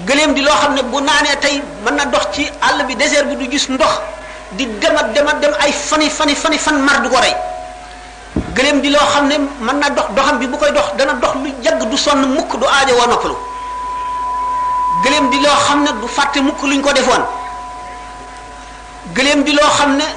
gëléem di loo xam ne bu naanee tey mën na dox ci àll bi désert bi du gis ndox di demat demat dem ay fani fani fani fan mar du ko rey gëléem di loo xam ne mën na dox doxam bi bu koy dox dana dox lu yàgg du sonn mukk du aajo woo noppalu gëléem di loo xam ne du fàtte mukk luñ ko defoon gëléem di loo xam ne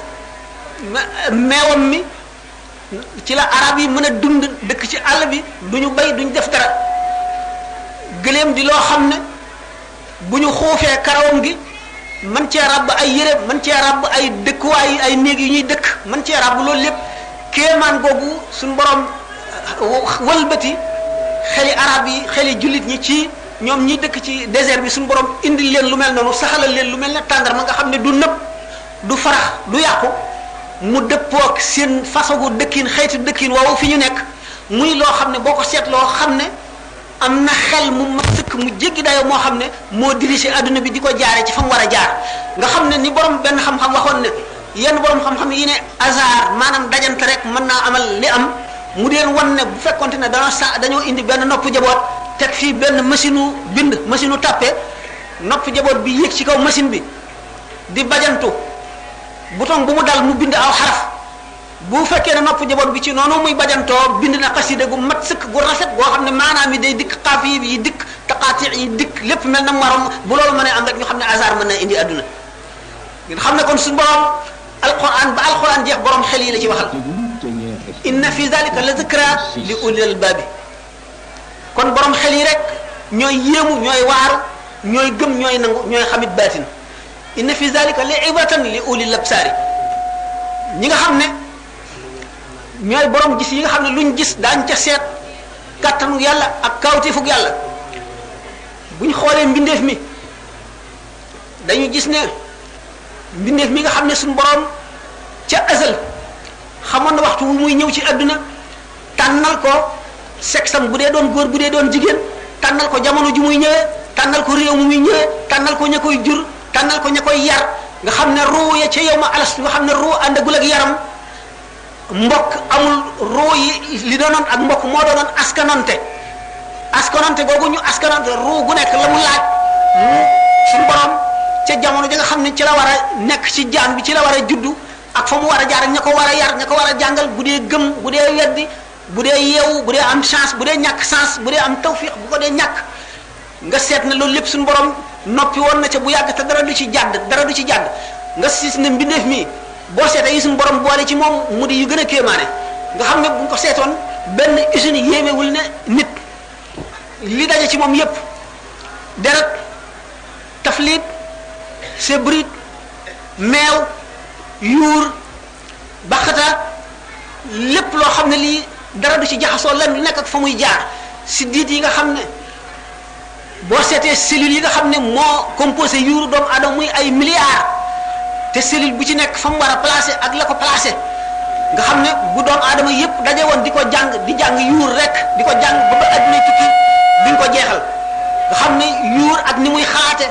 meewam mi ci la arab yi mën a dund dëkk ci àll bi du ñu bay duñ def dara gëléem di loo xam ne bu ñu xuufee karawam gi man cee ràbb ay yére man cee ràbb ay dëkkuwaay ay néeg yu ñuy dëkk man cee ràbb loolu lépp kéemaan googu suñ borom wëlbati xeli arab yi xeli jullit ñi ci ñoom ñi dëkk ci désert bi suñu borom indil leen lu mel noonu saxalal leen lu mel ne tàndarma nga xam ne du nëb du farax du yàqu mu dëppook seen façon gu dëkkin xeeti dëkkin woowu fi ñu nekk muy loo xam ne boo ko seetloo xam ne am na xel mu ma sëkk mu jéggi dayoo moo xam ne moo dirigé adduna bi di ko jaare ci fa mu war a jaar nga xam ne ni borom benn xam-xam waxoon ne yenn borom xam-xam yi ne hasard maanaam dajante rek mën naa amal li am mu deen wan ne bu fekkonte ne dañoo sa dañoo indi benn nopp jaboot teg fii benn machine u bind machine u tàppe nopp jaboot bi yéeg ci kaw machine bi di bajantu bouton bu mu dal mu bind aw xaraf bu fekkee ne nopp jaboot bi ci noonu muy bajantoo bind na xasida gu mat sëkk gu rafet goo xam ne maanaam yi day dikk xaaf yi yi dikk taqaati yi dikk lépp mel na marom bu loolu mënee am rek ñu xam ne hasard mën na indi adduna ngeen xam ne kon suñu borom alquran ba alquran jeex borom xel yi la ci waxal inna fi zalika la zikra li ulil albabi kon borom xel yi rek ñooy yéemu ñooy waaru ñooy gëm ñooy nangu ñooy xamit baatin inna fi zalika li ibratan li ulil absaari ñi nga xam ne ñooy borom gis yi nga xam ne luñ gis daañ ca seet kattanu yàlla ak kawtifug yàlla buñ xoolee mbindeef mi dañu gis ne mbindeef mi nga xam ne suñu borom ca azal xamoon na waxtu wu muy ñëw ci àdduna tànnal ko sexam bu dee doon góor bu dee doon jigéen tànnal ko jamono ju muy ñëwee tànnal ko réew mu muy ñëwee tànnal ko ña koy jur tànnal ko ña koy yar nga xam ne ruu ya ca yow ma alas nga xam ne ruu àndagul ak yaram mbokk amul ruu yi li doonoon ak mbokk moo doonoon askanonte askanonte googu ñu askanonte ruu gu nekk la mu laaj mu suñu borom ca jamono ja nga xam ne ci la war a nekk ci jaan bi ci la war a juddu ak fa mu war a jaar ña ko war a yar ña ko war a jàngal bu dee gëm bu dee weddi bu dee yeewu bu dee am chance bu dee ñàkk chance bu dee am tawfiq bu ko dee ñàkk nga seet ne loolu lépp suñu borom noppi woon na ca bu yàgg te dara du ci jàdd dara du ci jàdd nga siis ne mbindeef mi boo seetee yi suñu borom boole ci moom mu di yu gën a kéemaane nga xam ne bu ñu ko seetoon benn usine yéemewul ne nit li daje ci moom yépp deret taflit sebrit meew yuur baxata lépp loo xam ne lii dara du ci jaxasoo lan lu nekk ak fa muy jaar si diit yi nga xam ne boo seetee cellules yi nga xam ne moo composé yuuru doomu aadama muy ay milliards te cellule bu ci nekk fa mu war a placé ak la ko placé nga xam ne bu doomu aadama yépp daje woon di ko jàng di jàng yuur rek di ko jàng ba ba adduna tukki duñ ko jeexal nga xam ne yuur ak ni muy xalaate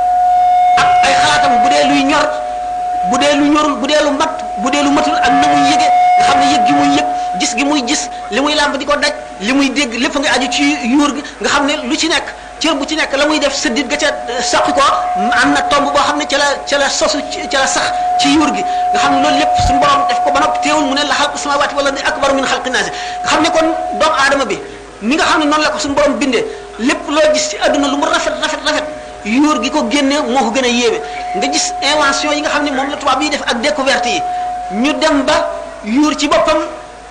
ak ay xalaatam bu dee luy ñor bu dee lu ñorul bu dee lu mat bu dee lu matul ak na muy yëge nga xam ne yëg gi muy yëg gis gi muy gis li muy làmb di ko daj li muy dégg lépp nga aju ci yuur gi nga xam ne lu ci nekk cër bu ci nekk la muy def sëddit ga ca saqi ko am na tomb boo xam ne ca la ca la sosu ca la sax ci yuur gi nga xam ne loolu lépp suñu borom def ko ba noppi teewul mu ne la xalqu samawati wala ni akbaru min xalqi naasi nga xam ne kon doomu aadama bi ni nga xam ne noonu la ko suñu borom bindee lépp loo gis ci àdduna lu mu rafet rafet rafet yuur gi ko génnee moo ko gën a yéeme nga gis invention yi nga xam ne moom la tubaab yi def ak découverte yi ñu dem ba yuur ci boppam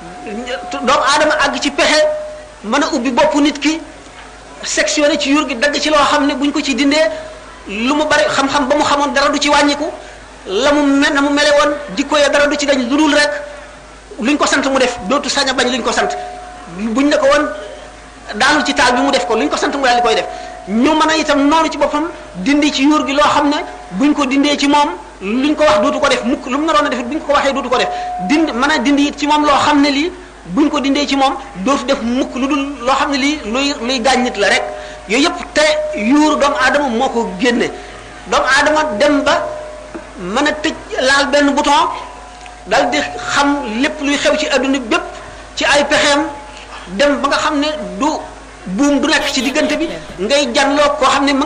doomu aadama àgg ci pexe mën a ubbi bopp nit ki sectionné ci yuur gi dagg ci loo xam ne buñ ko ci dindee lu mu bari xam-xam ba mu xamoon dara du ci wàññiku la mu mel na mu mele woon jikko ya dara du ci dañ lu dul rek luñ ko sant mu def dootu sañ a bañ luñ ko sant buñ ne ko woon daanu ci taal bi mu def ko luñ ko sant mu daal di koy def ñu mën a itam noonu ci boppam dindi ci yuur gi loo xam ne buñ ko dindee ci moom luñ ko wax dootu ko def mukk lu mu naroon a def buñ ko waxee dootu ko def dind mën a dindi it ci moom loo xam ne lii buñ ko dindee ci moom dootu def mukk lu dul loo xam ne lii luy luy gaañ nit la rek yooyu yëpp te yuuru doomu aadama moo ko génne doomu aadama dem ba mën a tëj laal benn bouton dal di xam lépp luy xew ci adduna bépp ci ay pexeem dem ba nga xam ne du buum du nekk ci diggante bi ngay janloo koo xam ne